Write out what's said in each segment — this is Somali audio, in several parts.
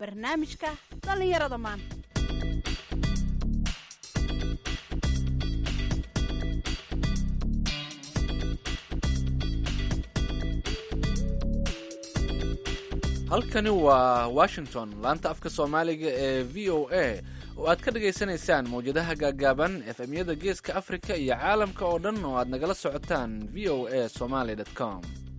barnaamijka dhallinyarada maanta halkani waa washington laanta afka soomaaliga ee v o a oo aad ka dhagaysanaysaan mawjadaha gaagaaban efemyada geeska afrika iyo caalamka oo dhan oo aad nagala socotaan v o a somaly com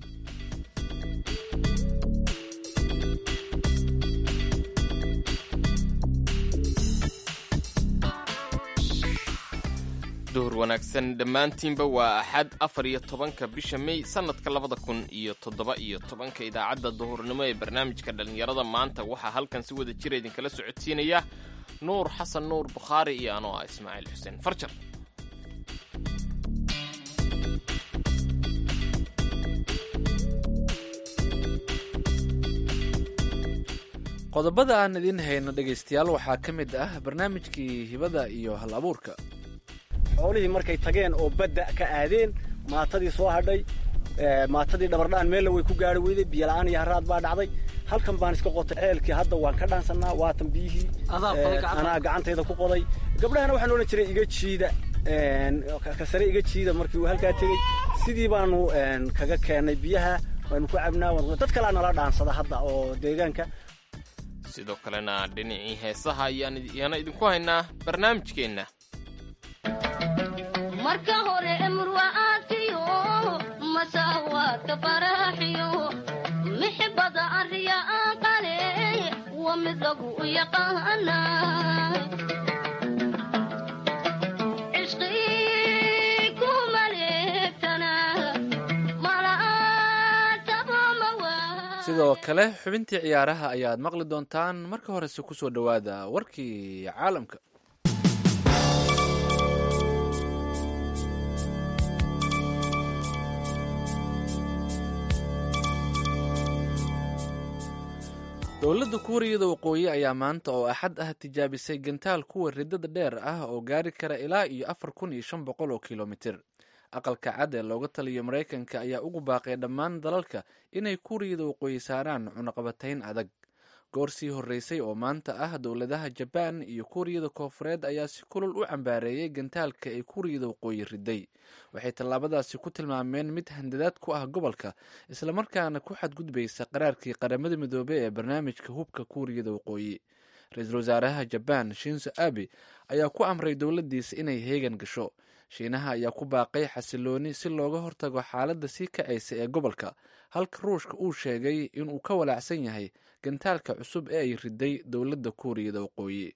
duhur wanaagsan dhammaantiinba waa axad afar iyo tobanka bisha mey sannadka labada kun iyo toddoba iyo tobanka idaacadda duhurnimo ee barnaamijka dhallinyarada maanta waxaa halkan si wada jira idinkala socodsiinaya nuur xasan nuur bukhaari iyo anoo ah ismaaciil xuseen farjar qodobada aan idiin hayno dhegaystayaal waxaa ka mid ah barnaamijkii hibada iyo hal abuurka xoolihii markay tageen oo badda ka aadeen maatadii soo hadhay maatadii dhabardhaan meella way ku gaari weyday biyola'aan iyo haraad baa dhacday halkan baan iska qotay ceelkii hadda waan ka dhaansannaa waatan biyihii anaa gacantayda ku qoday gabdhahana waxaan odhan jiray iga jiida ka sare iga jiida markii uu halkaa tegey sidii baanu kaga keennay biyaha waanu ku cabnaa dad kalaa nala dhaansada hadda oo deegaanka sidoo kalena dhinacii heesaha ayaana idinku haynaa barnaamijkeenna marka hore murwa'aadkiyo masaawaadka faraaxiyo mixibada arriya aqale waa mid lagu yaqaana sidoo kale xubintii ciyaaraha ayaad maqli doontaan marka horese ku soo dhowaada warkii caalamka dowladda kuuriyada waqooyi ayaa maanta oo axad ah tijaabisay gantaal kuwa ridada dheer ah oo gaari kara ilaa iyo afar kun iyo shan boqol oo kilomitir aqalka cad ee looga taliyo maraykanka ayaa ugu baaqay dhammaan dalalka inay kuuriyada waqooyi saaraan cunaqabatayn adag goor sii horreysay oo maanta ah dowladaha jabaan iyo kuuriyada koofureed ayaa si kulul u cambaareeyey gantaalka ay kuuriyada waqooyi riday waxay tallaabadaasi ku tilmaameen mid handadaad ku ah gobolka islamarkaana ku xadgudbaysa qaraarkii qaramada midoobey ee barnaamijka hubka kuuriyada waqooyi ra-iisul wasaaraha jabaan shinzo abi ayaa ku amray dowladdiisa inay heegan gasho shiinaha ayaa ku baaqay xasilooni si looga hortago xaaladda sii kacaysa ee gobolka halka ruushka uu sheegay inuu ka walaacsan yahay gantaalka cusub ee ay riday dowladda kuuriyada waqooyi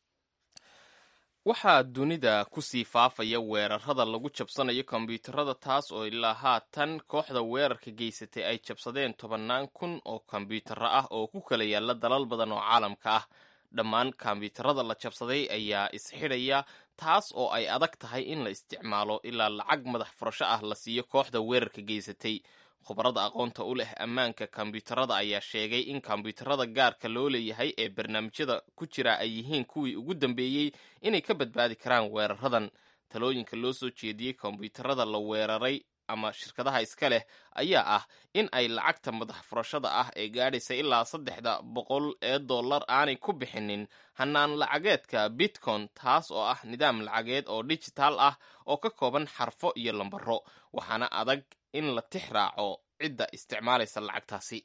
waxaa dunida kusii faafaya weerarada lagu jabsanayo kombyuutarada taas oo ilaa haatan kooxda weerarka geysatay ay jabsadeen tobannaan kun oo kombyuutaro ah oo ku kala yaalla dalal badan oo caalamka ah dhammaan kombyuutarada la jabsaday ayaa isxidhaya taas oo ay adag tahay in la isticmaalo ilaa lacag madax furasho ah la siiyo kooxda weerarka geysatay khubarada aqoonta u leh ammaanka kombyuutarada ayaa sheegay in kombyuutarada gaarka loo leeyahay ee barnaamijyada ku jira ay yihiin kuwii ugu dambeeyey inay ka badbaadi karaan weeraradan talooyinka loo soo jeediyey kombyuutarada la weeraray ama shirkadaha iska leh ayaa ah in ay lacagta madax furashada ah ee gaadhaysa ilaa saddexda boqol ee dollar aanay ku bixinin hanaan lacageedka bitcon taas oo ah nidaam lacageed oo dijitaal ah oo ka kooban xarfo iyo lambaro waxaana adag in la tix raaco cidda isticmaalaysa lacagtaasi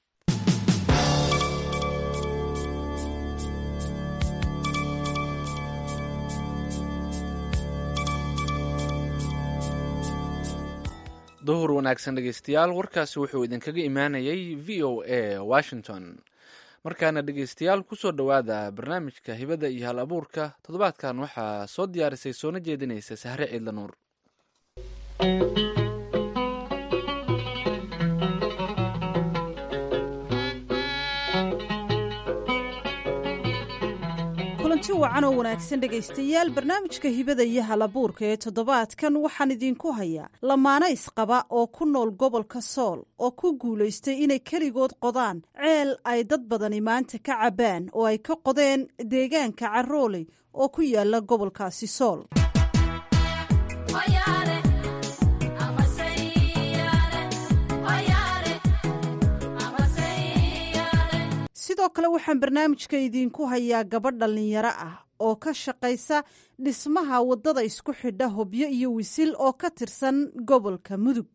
duhur wanaagsan dhegeystayaal warkaasi wuxuu idinkaga imaanayay v o a washington markaana dhegeystayaal kusoo dhowaada barnaamijka hibada iyo hal abuurka toddobaadkan waxaa soo diyaarisay soona jeedinaysa sahre ciidla nuur kulanti wacan oo wanaagsan dhegaystayaal barnaamijka hibada iyo halabuurka ee toddobaadkan waxaan idinku hayaa lamaano isqaba oo ku nool gobolka sool oo ku guulaystay inay keligood qodaan ceel ay dad badani maanta ka cabbaan oo ay ka qodeen deegaanka carooley oo ku yaala gobolkaasi sool sidoo kale waxaan barnaamijka idiinku hayaa gabadh dhallinyaro ah oo ka shaqaysa dhismaha waddada isku xidha hobyo iyo wisil oo ka tirsan gobolka mudug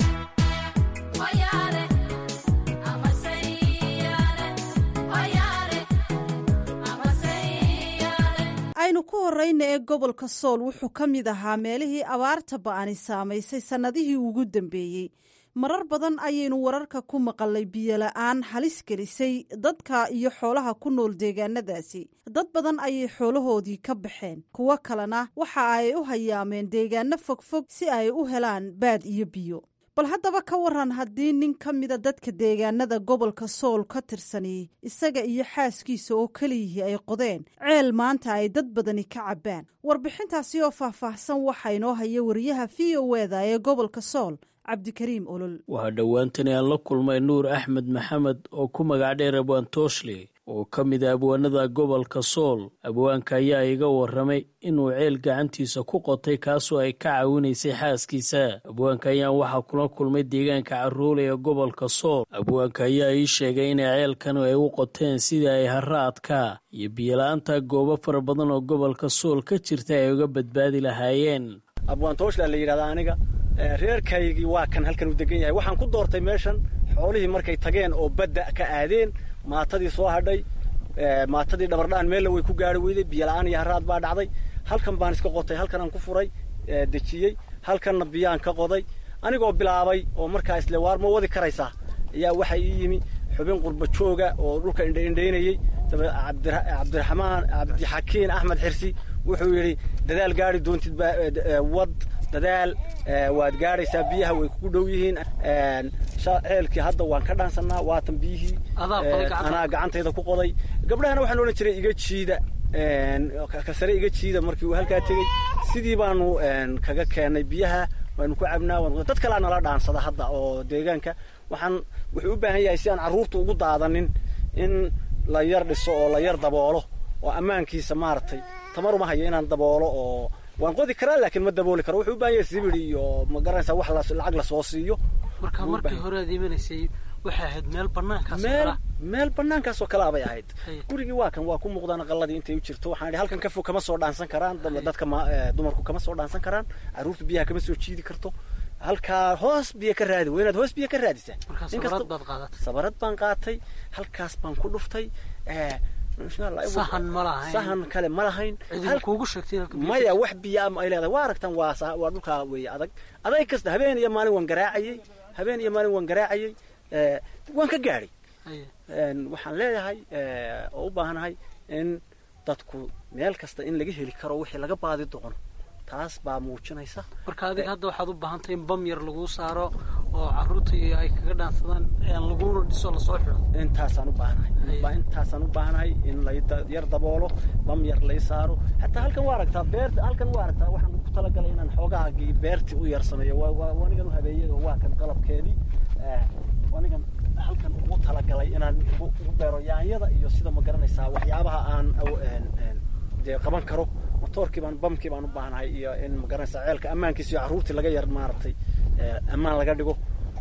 aynu ku horeyna ee gobolka sool wuxuu ka mid ahaa meelihii abaarta ba'ani saamaysay sannadihii ugu dambeeyey marar badan ayaynu wararka ku maqalay biyola'aan halis gelisay dadka iyo xoolaha ku nool deegaanadaasi dad badan ayay xoolahoodii ka baxeen kuwo kalena waxa ay u hayaameen deegaano fogfog si ay u helaan baad iyo biyo bal haddaba ka waran haddii nin ka mida dadka deegaanada gobolka sool ka tirsani isaga iyo xaaskiisa oo keliyihii ay qodeen ceel maanta ay dad badani ka cabbaan warbixintaasi oo faahfaahsan waxaa inoo haya wariyaha v o eda ee gobolka sool cabdikariim olol waxaa dhowaantani aan la kulmay nuur axmed maxamed oo ku magac dheer abwaan tooshle oo ka mid a abwaanada gobolka sool abwaanka ayaa iga warramay inuu ceel gacantiisa ku qotay kaasoo ay ka caawinaysay xaaskiisa abwaanka ayaan waxaa kula kulmay deegaanka carruule ee gobolka sool abwaanka ayaa ii sheegay inay ceelkan ay u qoteen sidii ay haraadka iyo biyola'aanta goobo fara badan oo gobolka sool ka jirta ay uga badbaadi lahaayeen abwaan tooshla la yidhahdaa aniga reerkaygii waa kan halkan u degan yahay waxaan ku doortay meeshan xoolihii markay tageen oo badda ka aadeen maatadii soo hadhay maatadii dhabardhaan meella way ku gaari weyday biyola'aan iyo haraad baa dhacday halkan baan iska qotay halkanaan ku furay dejiyey halkanna biyaan ka qoday anigoo bilaabay oo markaa isle waar ma wadi karaysaa ayaa waxaa ii yimi xubin qurba jooga oo dhulka indhaindhaynayey cabdiraxmaan cabdixakiin axmed xirsi wuxuu yidhi dadaal gaari doontid wad dadaal waad gaadhaysaa biyaha way kugu dhow yihiin ceelkii hadda waan ka dhaansanaa waatan biyihii anaa gacantayda ku qoday gabdhahana waxaan odhan jiray iga jiida kasare iga jiida markii uu halkaa tegey sidii baanu kaga keennay biyaha waanu ku cabnaa dad kalaa nala dhaansada hadda oo deegaanka waxaan wuxuu u baahan yahay si aan carruurta ugu daadanin in la yar dhiso oo la yar daboolo oo ammaankiisa maaragtay tamar uma hayo inaan daboolo oo waan qodi karaa laakiin ma dabooli karo wuxuu u baahan yahay sibiri iyo ma garanaysaa wax lacag lasoo siiyo marka markii hore aad imanaysay waxay ahayd meel banaankaas meel meel banaankaasoo kalea bay ahayd gurigii waa kan waa ku muuqdaan aqaladii intay u jirto waxaan idhi halkan ka fog kama soo dhaansan karaan dadka dumarku kama soo dhaansan karaan carruurta biyaha kama soo jiidi karto halkaa hoos biyo ka raadi waa inaad hoos biyo ka raadisaa sabarad baan qaatay halkaas baan ku dhuftay sahan ma lahayn sahan kale ma lahayn kuugu sheegtay maya wax biyaa ay leedahay waa aragtaan waa waa dhulkaa weeye adag adag kasta habeen iyo maalin waan garaacayey habeen iyo maalin waan garaacayey waan ka gaadhay waxaan leeyahay oo u baahanahay in dadku meel kasta in laga heli karo wixii laga baadi doono taas baa muujinaysa marka adiga hadda waxaad u baahantay in bam yar laguu saaro oo carruurta iyo ay kaga dhaansadaan laguna dhiso lasoo xidho intaasaan u baahanahay intaasaan u baahanahay in la yar daboolo bam yar lay saaro xataa halkan waa aragtaa beerta halkan waa aragtaa waxaan ku talagalay inaan xoogaagii beertii u yar sameeyo wanigan u habeeyey oo waa kan qalabkeedii wanigan halkan ugu talagalay inaan ugu beero yaanyada iyo sida ma garanaysaa waxyaabaha aan dee qaban karo motoorkii baan bamkii baan u baahanahay iyo in ma garanaysaa ceelka ammaankiisa iyo carruurtii laga yar maaragtay ammaan laga dhigo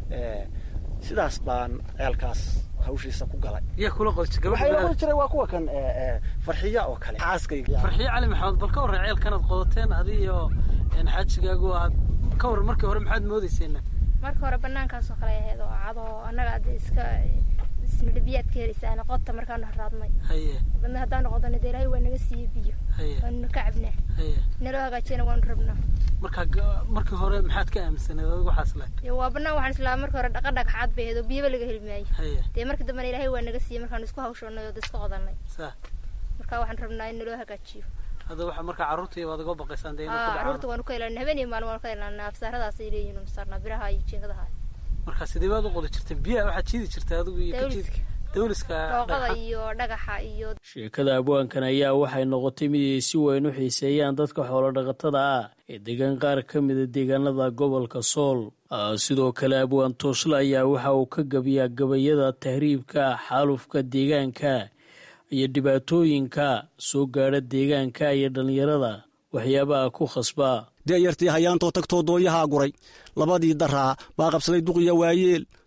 sidaas baan ceelkaas hawshiisa ku galay yaa kula qodi waxay la qodi jiray waa kuwa kan farxiya oo kale xaaskayga farxiya cali maxamed bal ka warran ceelkanaad qodateen adi iyo xaajigaagu aad ka warran markii hore maxaad moodayseena marka hore banaankaasoo kale ahayd oo cado annaga hadda iska isnidhibiyaad ka helaysaan qodta markaanu haraadnay haye badna haddaanu qodana dee ilaahay waa naga siiyey biyo haye waanu ka cabnaa haye naloo hagaajiyana waanu rabnaa marka ga- markii hore maxaad ka aaminsaneed adigu waxaas leh dee waa banaan waxaan islaa marka hore dhaqa dhagxaad bay ahayd oo biyaba laga heli maayo haye dee markii dambena ilaahay waa naga siiyey markaanu isku hawshoonay oo da iska qodanay saa marka waxaan rabnaa in naloo hagaajiyo hadda waxa marka carruurtii waad uga baqaysaan dee inay ku aa dhacaan carruurta waanu ka ilaalina habeen iyo maalin waanu ka ilaalinaa afsaaradaas ay leeyihiin unu saarnaa biraha iyo jiingadaha marka sidee baad u qodi jirtay biyaha waxaad jiidi jirtay adigu iyo ka jiid dawliska dawliska dhooqada dhagaxa iyo dhagaxa iyo sheekada abwaankan ayaa waxay noqotay mid ay si weyn u xiiseeyaan dadka xoolodhaqatada ah ee degan qaar ka mida deegaanada gobolka sool Ah, sidoo kale abwaan tooshle ayaa waxa uu ka gabiyaa gabayada tahriibka xaalufka deegaanka iyo dhibaatooyinka soo gaadha deegaanka iyo dhallinyarada waxyaabaha ku khasbaa deeyartii hayaantoo tagtoo dooyahaa guray labadii daraa baa qabsaday duqiya waayeel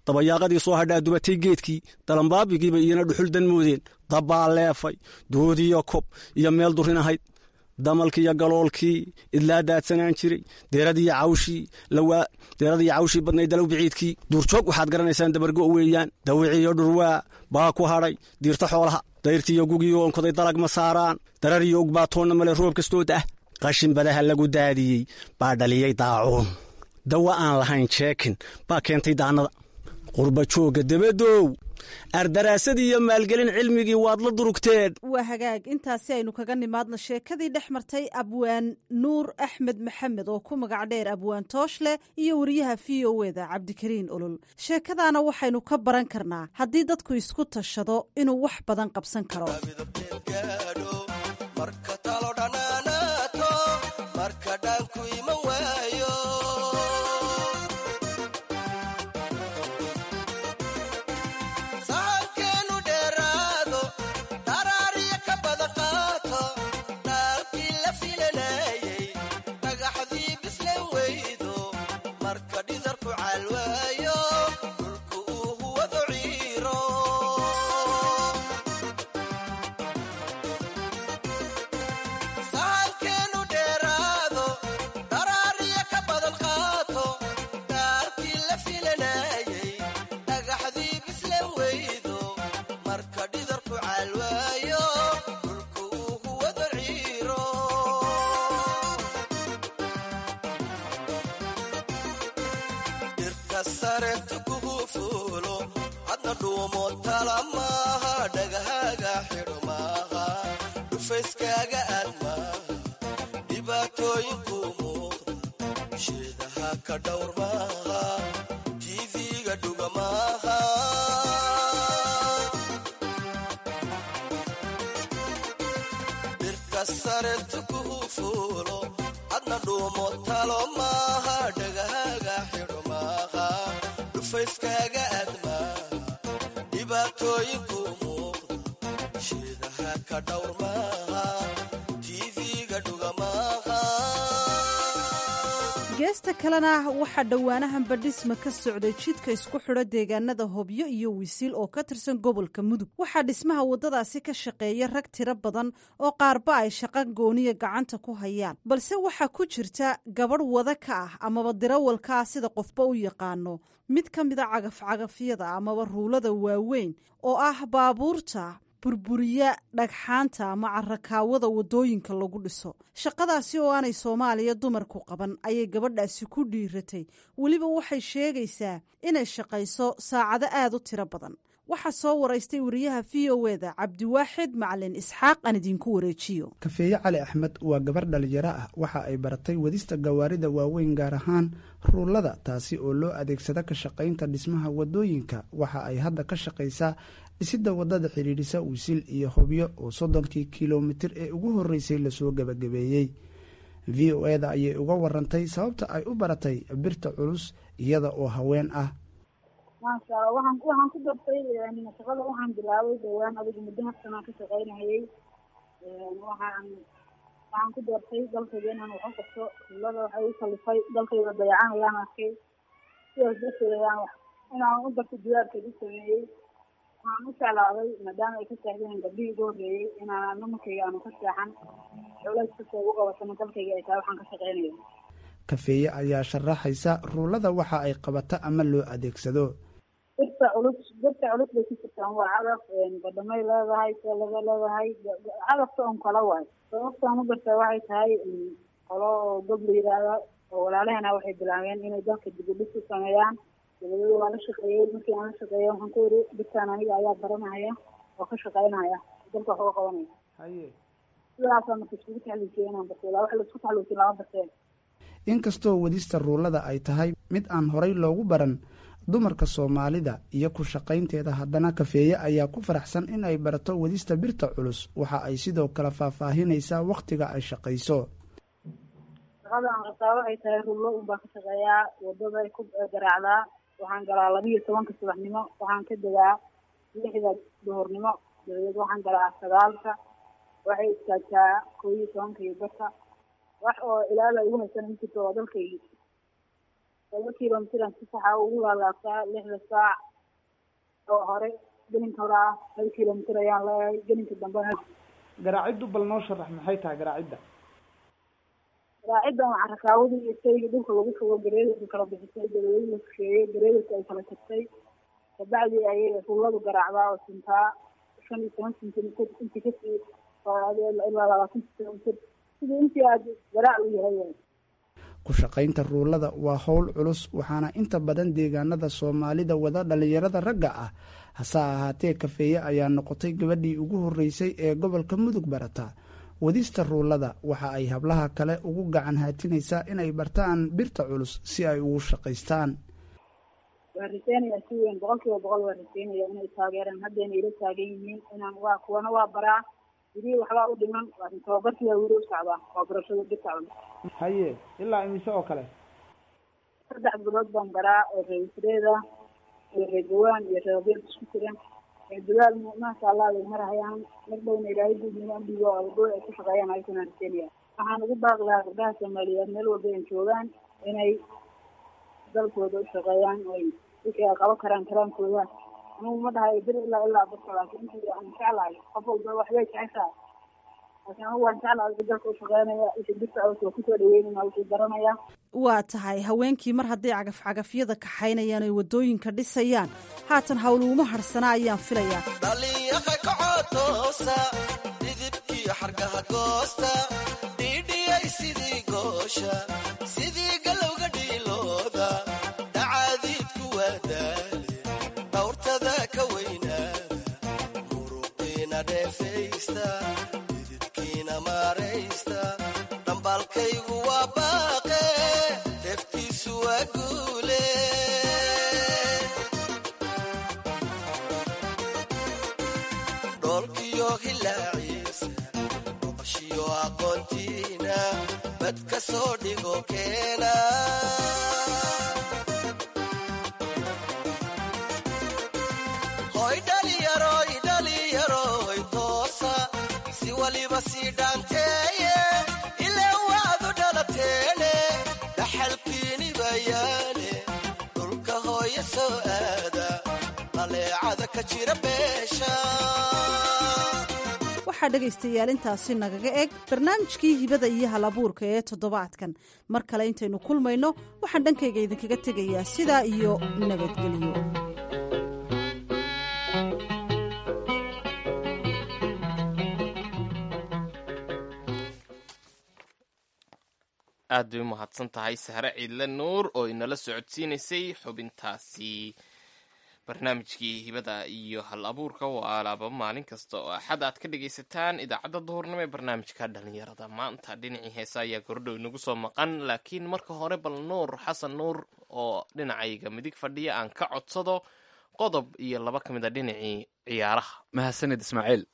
dabayaaqadii soo hadhaa dubatay geedkii dalambaabigiiba iyana dhuxul dan moodeen dabbaa leefay doodiyo kob iyo meel durin ahayd damalkii iyo galoolkii idlaa daadsanaan jiray deeradiiyo cawshii deeradiiyo cawshii badnayd dalow biciidkii duurjoog waxaad garanaysaan dabargo weeyaan dawiciyo dhurwaa baa ku hadhay diirta xoolaha dayrtiiyo gugiyo onkoday dalag ma saaraan darariyo ogbaatoonna male roob kastooda ah qashin badaha lagu daadiyey baa dhaliyey daacuun dawa aan lahayn jeekin baa keentay daannada qurba joogga dabadow ardaraasadii iyo maalgelin cilmigii waad la durugteen waa hagaag intaasi aynu kaga nimaadna sheekadii dhex martay abwaan nuur axmed maxamed oo ku magac dheer abwaan tooshle iyo wariyaha v o eda cabdikariin olol sheekadaana waxaynu ka baran karnaa haddii dadku isku tashado inuu wax badan qabsan karo geesta kalena waxaa dhowaanahanba dhisma ka socday jidka isku xidho deegaanada hobyo iyo wisiil oo ka tirsan gobolka mudug waxaa dhismaha waddadaasi ka shaqeeya rag tiro badan oo qaarba ay shaqa gooniya gacanta ku hayaan balse waxaa ku jirta gabadh wada ka ah amaba dirawalka ah sida qofba u yaqaano mid ka mida cagafcagafyada amaba ruulada waaweyn oo ah baabuurta burburiya dhagxaanta ama carakaawada waddooyinka lagu dhiso shaqadaasi oo aanay soomaaliya dumarku qaban ayay gabadhaasi ku dhiiratay weliba waxay sheegaysaa inay shaqayso saacado aad u tiro badan waxaa soo waraystay wariyaha v o eda cabdiwaaxid macalin isxaaq aan idinku wareejiyo kafeeye cali axmed waa gabar dhalinyaro ah waxa ay baratay wadista gawaarida waaweyn gaar ahaan ruullada taasi oo loo adeegsada ka shaqaynta dhismaha waddooyinka waxa ay hadda ka shaqaysaa dhisidda waddada xidhiidhisa wisil iyo hobyo oo soddonkii kilomitir ee ugu horreysay lasoo gebagabeeyey v o eda ayay uga warantay sababta ay u baratay birta culus iyada oo haween ah maasha alla waxaan waxaan ku dartay shaqada waxaan bilaabay dhowaan adigu muddo haftanaan ka shaqaynahayey waxaan waxaan ku doortay dalkayga inaan waxu qabto rullada waxay u kalifay dalkayga dayacan ayaan arkay sidaas darteed ayaan wax inaan u darto jawaabkeed u sameeyey waxaan u jeclaaday maadaama ay ka seexdeen gabdhihii ugu horreeyey inaan nimankayga aanu ka seexan culays kasta ugu qabatana dalkayga ay tahay waxaan ka shaqaynaya kafeeye ayaa sharaxaysa ruullada waxa ay qabato ama loo adeegsado birta culus birta culus bay ku jirtaan waa cadaf badhamay leedahay seelada leedahay cadafta un kala waay sababtaan u bartaa waxay tahay qolo oo gob la yidhaahda oo walaalahana waxay bilaabeen inay dalka dibudhis u sameeyaan dabadeed waa la shaqeeyey markii aan la shaqeeya waxaan ku iri birtaan aniga ayaa baranaya oo ka shaqaynaya dalka wax uga qabanaya haye sidaasaa marka iskugu taxluusiyay inaan bartay ilaa wax laisku taxluusin lama barteen inkastoo wadista ruullada ay tahay mid aan horay loogu baran dumarka soomaalida iyo ku shaqaynteeda haddana kafeeye ayaa ku faraxsan in ay barato wadista birta culus waxa ay sidoo kale faahfaahinaysaa wakhtiga ay shaqayso shaqada aan qabtaa waxay tahay rullo unbaa ka shaqeeyaa waddaday ku garaacdaa waxaan galaa labiiyo tobanka subaxnimo waxaan ka degaa lixda duhurnimo dabadeed waxaan galaa sagaalka waxay istaagtaa koo iyo tobanka iyo barka wax oo ilaala igu haysan ma jirto waa dalkaygii laba kilomitran si saxa ugu laalaabtaa lixda saac oo hore gelinka hore ah hal kilomitr ayaan leeyahay gelinka dambena garaaciddu bal noo sharax maxay tahay garaacidda raaciddan waxaa rakaawada iyo shayga dhulka lagu shugo gareedarka kala bixisay dabadeed la fusheeyey gareedarka ay kala tagtay kabacdi ayay rulladu garaacdaa oo sintaa shan iyo toban sentimitir intii kasii ilaa labaatan sentimitir sidii intii aad garaac u yahay ku shaqaynta ruulada waa howl culus waxaana inta badan deegaanada soomaalida wada dhallinyarada ragga ah hase ahaatee kafeeye ayaa noqotay gabadhii ugu horreysay ee gobolka mudug barata wadista ruulada waxa ay hablaha kale ugu gacan haatinaysaa inay bartaan birta culus si ay ugu shaqaystaan waa raseynaya si weyn boqol kiiba boqol waa raseynaya inay taageeraan haddayna ila taagan yihiin inaan waa kuwana waa baraa wili waxbaa u dhiman laakin tababarkii waa weli u socdaa waa barashada birta culus haye ilaa imise oo kale saddex bilood baan baraa oo reeisreeda iyo reegawaan iyo reebeed isku jiran reedugaal maasha allah bay marahayaan mar dhowna ilaahay guudnimo ambigo algo ay ku shaqeeyaan ayakuna raseynaya waxaan ugu baaqi lahaa gabdhaha soomaaliyeed meel walba ay joogaan inay dalkooda u shaqeeyaan oy wixii ay qaban karaan karaankooda anugu ma dhahayo bir ilaa ilaa birta laakiin intii aan jeclahay qof walba waxbay jeceshahay laakiin anugu waan jeclahay wixii dalka u shaqeynaya wixii birta culus waa kusoo dhaweynaya wixii baranaya waa tahay haweenkii mar hadday cagafcagafyada kaxaynayaan oy waddooyinka dhisayaan haatan howluuma harsana ayaan filayaa dhalinyaha kacotoosa dhidibkiyo xargaha goosta dhiidhiyay sidii goosha sidii galowga dhiilooda dhacaadiidku waa daale dhawrtada ka weynaada muruqiina dheefaysta dhididkiina maaraysta dhambaalkaygu waa baaqe deftiisu waa guule dhoolkiyo hilaaciisa boqoshiyo aqoontiina bad ka soo dhigo keena hoy dhaliyaroy dhaliyaroy toosa si waliba sii dhaanteeye ilaa waadu dhalateene dhaxalkiini bayaane dhulka hooya soo aada qaleecada ka jira beesha waxaa dhegaystayaal intaasi nagaga eg barnaamijkii hibada iyo halabuurka ee toddobaadkan mar kale intaynu kulmayno waxaan dhankayga idinkaga tegayaa sidaa iyo nabadgelyo aad bay u mahadsan tahay sahre ciidle nuur oo inala socodsiinaysay xubintaasi barnaamijkii hibada iyo hal abuurka waa alaaba maalin kasta oo axad aad ka dhagaysataan idaacadda duhurnimo ee barnaamijka dhalinyarada maanta dhinacii heesa ayaa gordhow inagu soo maqan laakiin marka hore bal nuur xasan nuur oo dhinacayga midig fadhiya aan ka codsado qodob iyo laba ka mid a dhinacii ciyaaraha mahadsanid ismaaciil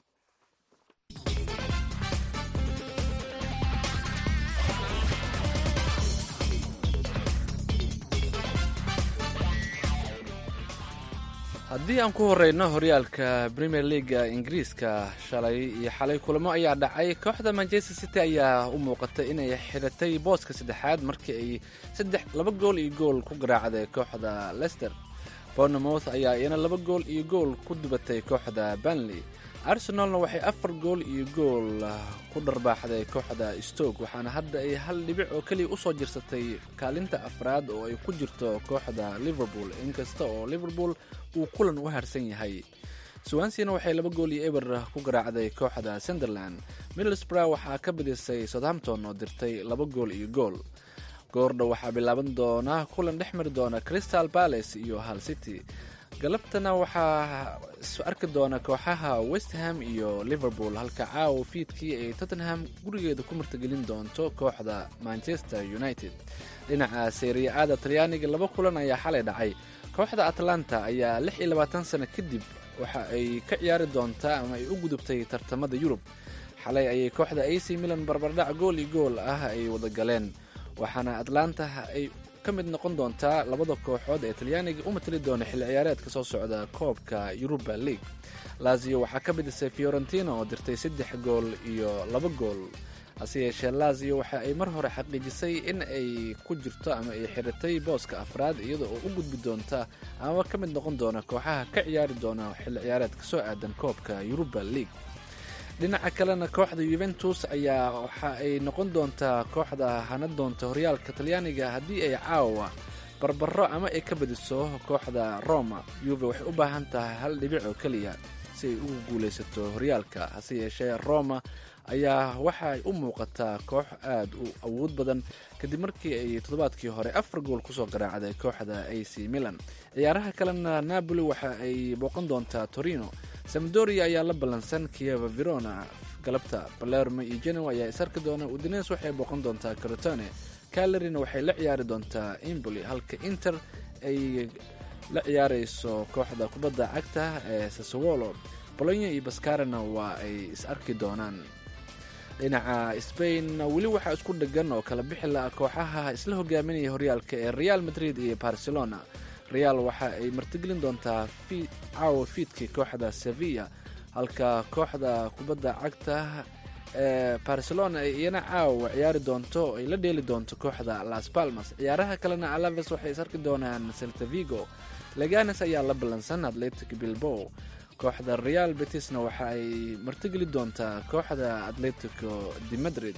haddii aan ku horeyno horyaalka premier leaga ingiriiska shalay iyo xalay kulamo ayaa dhacay kooxda manchester city ayaa u muuqatay inay xiratay booska saddexaad markii ay saddex laba gool iyo gool ku garaacday kooxda lester bournemouth ayaa iyana laba gool iyo gool ku dubatay kooxda banley arsenalna waxay afar gool iyo gool ku dharbaaxday kooxda stoke waxaana hadda ay hal dhibic oo keliya usoo jirsatay kaalinta afraad oo ay ku jirto kooxda liverpool inkasta oo liverpool uu kulan u harsan yahay swansina waxay laba gool iyo eber ku garaacday kooxda sunderland middlesbrough waxaa ka badisay southampton oo dirtay laba gool iyo gool goordha waxaa bilaaban doona kulan dhex mari doona crystal palace iyo hal city galabtana waxaa is arki doona kooxaha westham iyo liverpool halka caawa fiidkii ay tottenham gurigeeda ku martagelin doonto kooxda manchester united dhinaca seeriya-aada talyaaniga laba kulan ayaa xalay dhacay kooxda atlanta ayaa lix iyo labaatan sano kadib waxa ay ka ciyaari doontaa ama ay u gudubtay tartamada yurub xalay ayay kooxda ac milan barbardhac gool iyo gool ah ay wada galeen waxaana atlanta ay ka mid noqon doontaa labada kooxood ee talyaaniga u matali doona xilli ciyaareedka soo socda koobka yuruba league lazio waxaa ka bidisay fiorentina oo dirtay saddex gool iyo laba gool hase yeeshee lazio waxa ay mar hore xaqiijisay in ay ku jirto ama ay xiratay booska afraad iyada oo u gudbi doonta ama ka mid noqon doona kooxaha ka ciyaari doona xilli ciyaareed ka soo aadan koobka yuruba league dhinaca kalena kooxda yuventus ayaa waxa ay noqon doontaa kooxda hana doonta horyaalka talyaaniga haddii ay caawa barbaro ama ay ka badiso kooxda roma yuve waxay u baahan tahay hal dhibic oo keliya si ay ugu guulaysato horyaalka hase yeeshee roma ayaa waxaay u muuqataa koox aada u awood badan kadib markii ay toddobaadkii hore afar gool kusoo garaacday kooxda a c milan ciyaaraha kalena napoli waxa ay booqan doontaa torino samdoria ayaa la ballansan kieva verona galabta balermo iyo genoa ayaa isarki doona udines waxay booqan doontaa crotone calerina waxay la ciyaari doontaa imboli halka inter ay la ciyaareyso kooxda kubadda cagta ee sasowolo bolonya iyo bascarana waa ay is arki doonaan dhinaca spain weli waxaa isku dhegan oo kala bixi la kooxaha isla hogaaminaya horyaalka ee real madrid iyo barcelona real waxa ay martigelin doontaa caawa fiidkii kooxda sevilla halka kooxda kubadda cagta ee barcelona ay iyana caawa ciyaari doonto oo ay la dheeli doonto kooxda las palmas ciyaaraha kalena alaves waxay is arki doonaan seltavigo leganes ayaa la ballansan atletic bilbow kooxda real betisna waxa ay martigeli doontaa kooxda atletico de madrid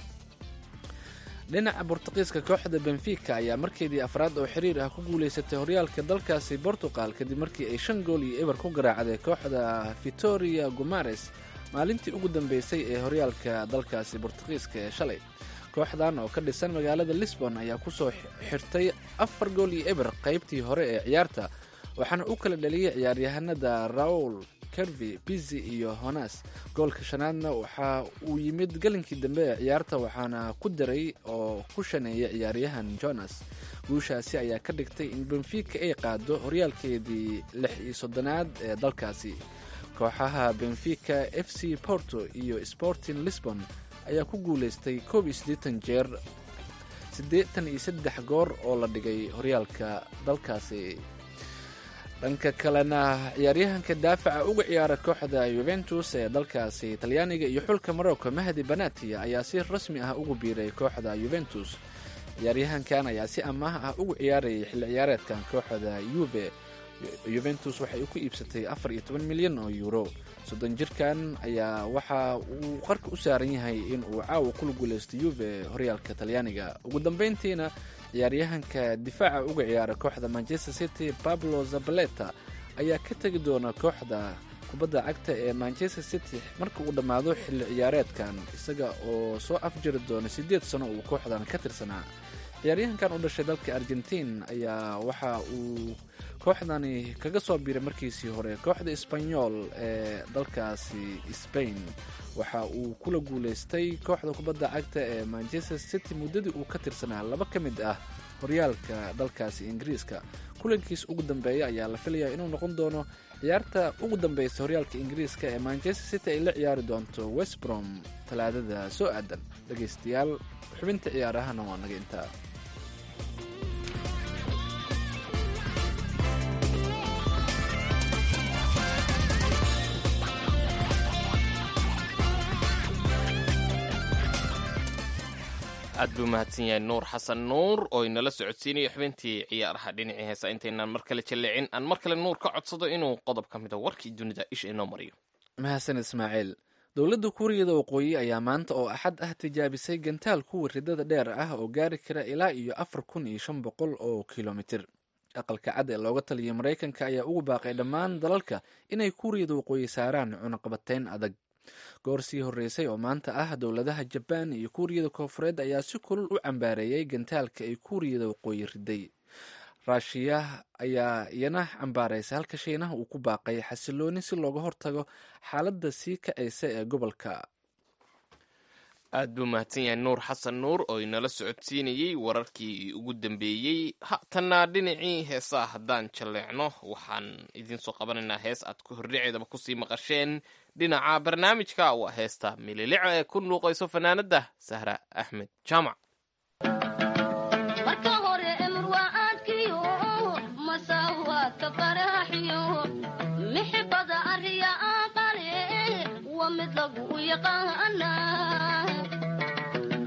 dhinaca bortuqiiska kooxda benfica ayaa markeedii afraad oo xiriir ah ku guuleysatay horyaalka dalkaasi portugal kadib markii ay shan gool iyo eber ku garaacday kooxda vitoria gumares maalintii ugu dambeysay ee horyaalka dalkaasi bortuqiiska ee shalay kooxdan oo ka dhisan magaalada lisbon ayaa kusoo xirtay afar gool iyo eber qaybtii hore ee ciyaarta waxaana u kala dhaliyay ciyaaryahanada raul kervi bizi iyo honas goolka shanaadna waxa uu yimid galinkii dambe ee ciyaarta waxaana ku daray oo ku shaneeyay ciyaaryahan jonas guushaasi ayaa ka dhigtay in benfica ay qaado horyaalkeedii lix iyo soddonaad ee dalkaasi kooxaha benfica f c porto iyo sporting lisbon ayaa ku guuleystay koob iyo siddeetan jeer siddeetan iyo saddex goor oo la dhigay horyaalka dalkaasi dhanka kalena ciyaaryahanka daafaca uga ciyaara kooxda yuventus ee dalkaasi talyaaniga iyo xulka morocco mahdi banatia ayaa si rasmi ah ugu biiray kooxda yuventus ciyaaryahankan ayaa si amaah ah ugu ciyaarayay xilli ciyaareedkan kooxda yuve yuventus waxay ku iibsatay afar iyo toban milyan oo euro soddon jirkan ayaa waxa uu qarka u saaran yahay in uu caawa kula guuleysto yuve horyaalka talyaaniga ugu dambeyntiina ciyaaryahanka difaaca uga ciyaara kooxda manchester city pablo zabaleta ayaa ka tegi doona kooxda kubadda cagta ee manchester city marka uu dhammaado xilli ciyaareedkan isaga oo soo afjiri doona siddeed sano uu kooxdan ka tirsanaa ciyaaryahankan u dhashay dalka argentiin ayaa waxa uu kooxdani kaga soo biiray markiisii hore kooxda sbanyol ee dalkaasi spain waxa uu kula guuleystay kooxda kubadda cagta ee manchester city muddadii uu ka tirsanaa laba ka mid ah horyaalka dalkaasi ingiriiska kulankiis ugu dambeeya ayaa la filayaa inuu noqon doono ciyaarta ugu dambeysa horyaalka ingiriiska ee manchester city ay la ciyaari doonto westbrom talaadada soo aadan dhegeystayaal xubinta ciyaarahana waa naga intaa aad buu mahadsan yahay nuur xasan nuur oo inala socodsiinaya xubintii ciyaaraha dhinacii heesa intaynaan mar kale jalleecin aan mar kale nuur ka codsado inuu qodob ka mida warkii dunida isha inoo mariyo mahadsan ismaaciil dowladda kuuriyada waqooyi ayaa maanta oo axad ah tijaabisay gantaal kuwa ridada dheer ah oo gaari kara ilaa iyo afar kun iyo shan boqol oo kilomitir aqalka cad ee looga taliyay maraykanka ayaa ugu baaqay dhammaan dalalka inay kuuriyada waqooyi saaraan cunaqabateyn adag goor sii horreysay oo maanta ah dowladaha jabaan iyo kuuriyada koofureed ayaa si kulul u cambaareeyay gantaalka ay kuuriyada waqooyi riday raashiya ayaa iyana cambaaraysay halka shiinaha uu ku baaqay xasilooni si looga hortago xaaladda sii kacaysa ee gobolka aad buu mahadsan yahay nuur xasan nuur oo inala socodsiinayey wararkii ugu dambeeyey hatanna dhinacii heesaa haddaan jalleecno waxaan idinsoo qabanaynaa hees aad ku hordhaceedaba kusii maqasheen dhinaca barnaamijka waa heesta mililico ee ku nuuqayso fanaanadda sahra axmed jaamac marka hore emurwaaadkiyo masaawaadka faraaxiyo mixibada ariya aqale waa mid lagu yaqaana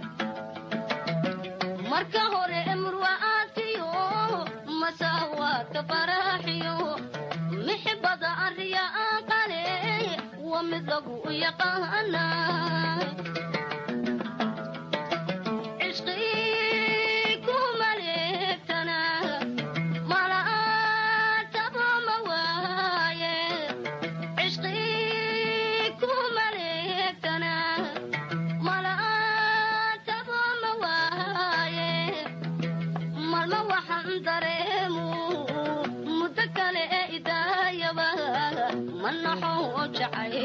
marka hore murwa'aadkiyo masaawaadka faraaxiyo mixibada arriya aqale waa mid lagu yaqaana cishqii ku maleegtana mala'aataba ma waaye cishqii ku maleegtana mala'aataba ma waaye malma waxaan dareemu muddo kale ee idaayaba ma naxo jacay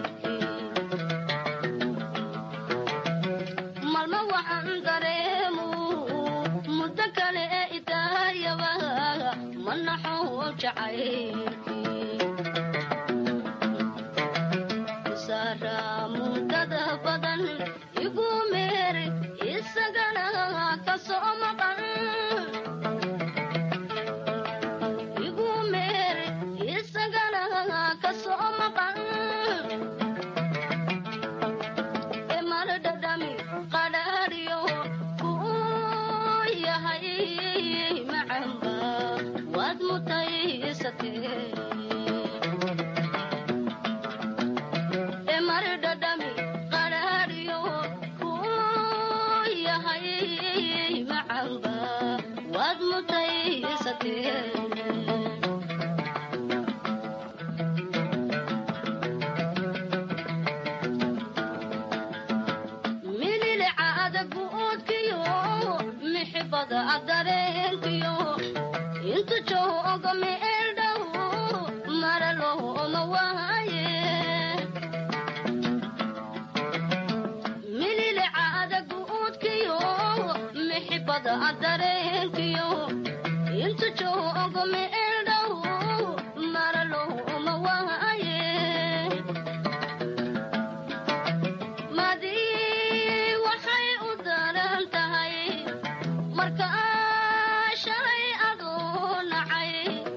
malma waxaan dareemu muddo kale ee idaayaba ma naxo jacay saara mudada badan igu meer isagana ka soo maqan igu meer isagana ka soo maqan emardhadhami qadhaadhiyo kuu yahay macamba waad mutaysatee emardhadhami qadhaadhiyo kuu yahay macamba waad mutaysatee mililica adaguudkiyo mixibada adareenkiyo intu jooga meeldhow maralooma waaye mililica adaguudkiyo mixibada adareenkiyo intu jooga meeldhow maralooma waaye madii waxay u daran tahay marka shalay adoo nacay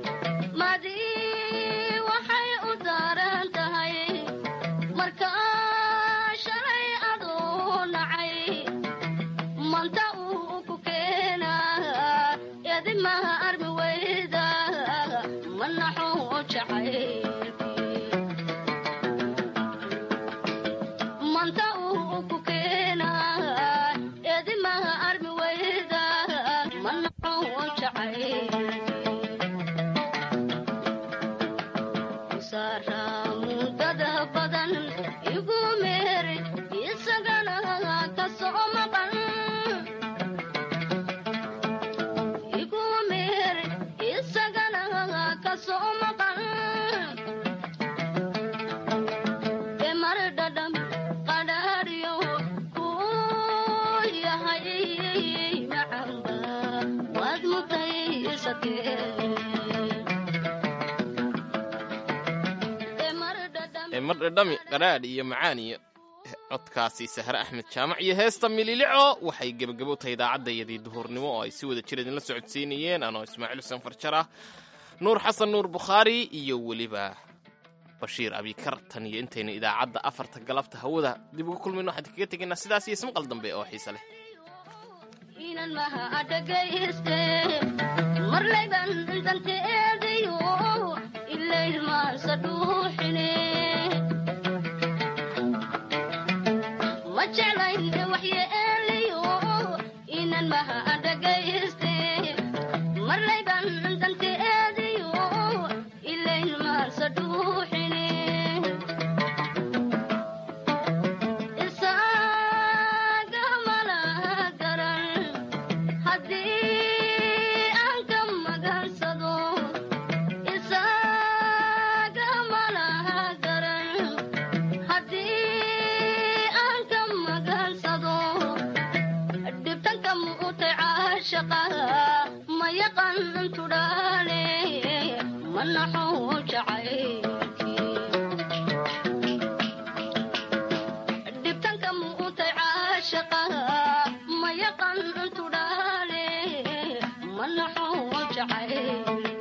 madii waxay u daran tahay marka shalay adoo nacay manta uu ku keena edimaha armi weyda ma naxo jacay manta uu ku keena edimaha armi weyda ma naxo jacay saara mudada badan igu meer isagana ka soo maqan igu meer isagana ka soo maqan emardhadham qadhaadhiyo kuu yahay macamba waad mutaysatee mardhadhami qadhaadh iyo macaan iyo codkaasi sahre axmed jaamac iyo heesta mililico waxay gebagabo tahay idaacadayadii duhurnimo oo ay si wada jir idinla socodsiinayeen anoo ismaaciil xuseen farjar ah nuur xasan nuur bukhaari iyo weliba bashiir abikar tan iyo intayna idaacadda afarta galabta hawada dib uga kulmayno waxaan kaga tegaynaa sidaas iyo ismaqal dambe oo xiise leh inan maha adhagayste marlayban danteedayo ilaylmaansa dhuuxine ma jeclayn waxyeeliyo inan maha adhagayste marlayban danteedayo ilaylmaansa dhuuxine isaga malaha garan haddii aan ka magansado isaga malaha garan haddii aan ka magansado dhibtanka muutay caashaqa ma yaqan tudhaale ma naxo jacaylkii dhibtanka muutay caashaqa ma yaqan tudhaale ma naxo jacayl